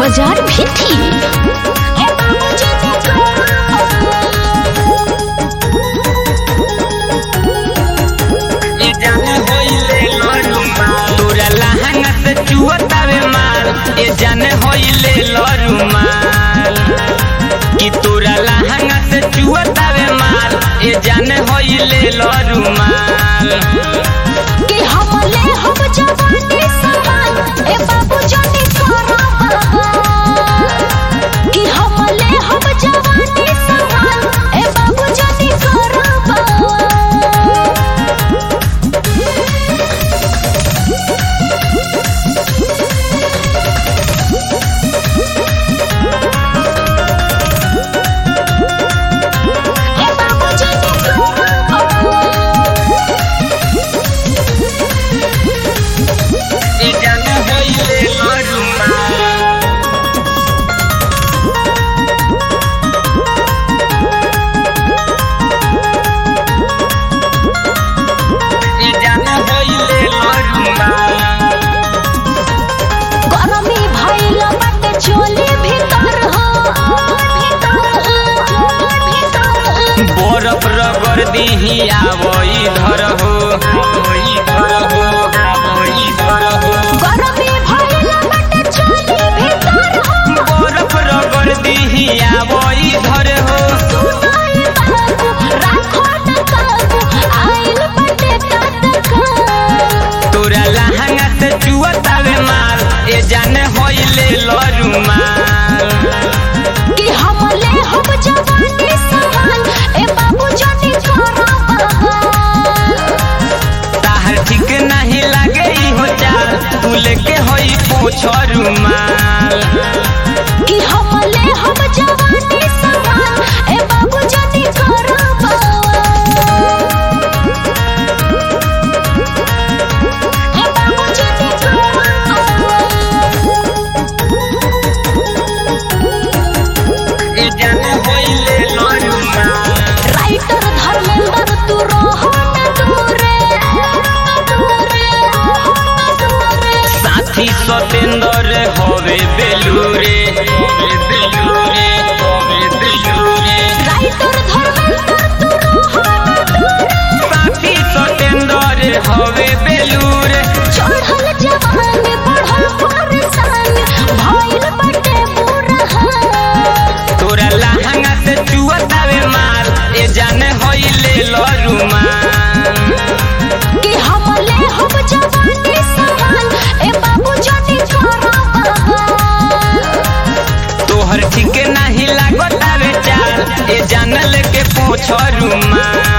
बाजार भी थी ई जाने होइले लरुमा तोरा लहंगा से चुअतावे माल ए जाने होइले लरुमाल कि तोरा लहंगा से चुअतावे माल ए जाने होइले लरुमाल कि हमले हम जवानी सवाल ए बाबू जाने करा कि हमले हम जवानी सवाल ए बाबू जाने करा ए बाबू जाने ई जाने होइले लरुमाल ई जाने होइले लरुमाल गरमी भइल बाटे चोली भीतर हो बरफ रगड़ दीही आवो इधर हो इधर हो इधर हो गरमी भइल बाटे चोली भीतर हो बरफ रगड़ दीही आवो इधर हो सुनाई बाबू राखो न काबू आइल बाटे ततका तोरा लहंगा से चुअतावे माल ए जाने होइले लरुमाल कि हमले हम जवानी सवाल ए बाबू जानी करा ताहर ठीक नहीं लागे ई हो चाल तू लेके होई पोछ रुमाल कि हमले हम जवानी सवाल ए बाबू जानी करा ए बाबू जानी ए जाने होइले लरुमाल राइटर धर्मेंद्र तू रहो न दूरे दूरे दूरे साथी सतेंद्र हवे बेलूरे हवे बेलूरे हवे बेलूरे राइटर धर्मेंद्र तू रहो न दूरे साथी सतेंद्र हवे बेलूरे चढ़ल जवान बढ़ल परेशान भइल बटे बुरहान तोरा लहंगा से चुअतावे माल ए जाने होइले लरुमाल कि हमले हम जवानी सवाल ए बाबू जानी करा तोहर ठीक नहीं लागतावे चाल ए जान लेके पोछ रुमाल